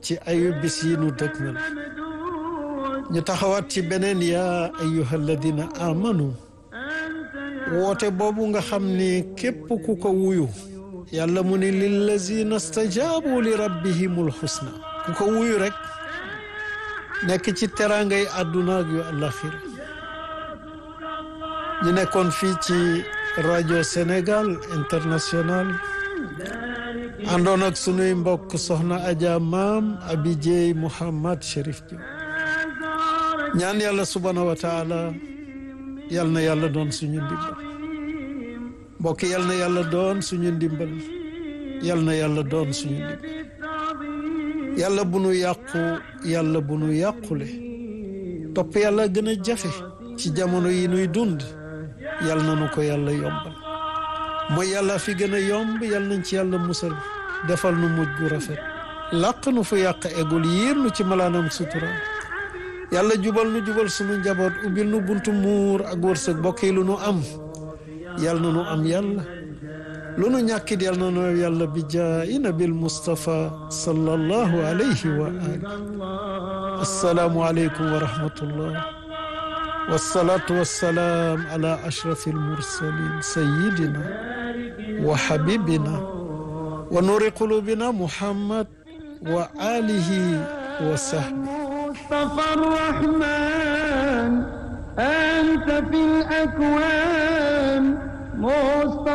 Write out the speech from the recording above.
ci ayu bis yi nu dëgmal ñu taxawaat ci beneen yaa ayyuha alladina amanu woote boobu nga xam ni képp ku ko wuyu yàlla mu ni lillazina stajaabu li rabbihimul husna ku ko wuyu rek nekk ci teraangay àdduna ak yu àllaxira ñu nekkoon fii ci rajo Sénégal international àndoon ak sunuy mbokk soxna Adja maam Abi Dieye Mouhamad Chérif Diop ñaan yàlla subhaanahu wa taala yal na yàlla doon suñu ndimbal mbokk yal na yàlla doon suñu ndimbal yal na yàlla doon suñu ndimbal yàlla bu nu yàqu yàlla bu nu yàqule topp yàlla gën a jafe ci jamono yi nuy dund yal na nu ko yàlla yombal mooy yàlla fi gën a yomb yal nañ ci yàlla musal defal nu mujj gu rafet làq nu fu yàq egul yiir nu ci malaanam sutura yàlla jubal nu jubal sunu njaboot ubbil nu buntu muur ak wërsëg bokk yi lu nu am yal na nu am yàlla lu nu ñàkkit yal na nu yàlla bi jaayi nabil Mustafa sallallahu alayhi wa ali assalaamu aleykum wa rahmatullah wasalaatu wasalaam ala ashrafi almursalin sayidina wa habibina wa nuri qulubina muhammad wa alihi wa sahbi مصطفى الرحمن أنت في الأكوان مصطفى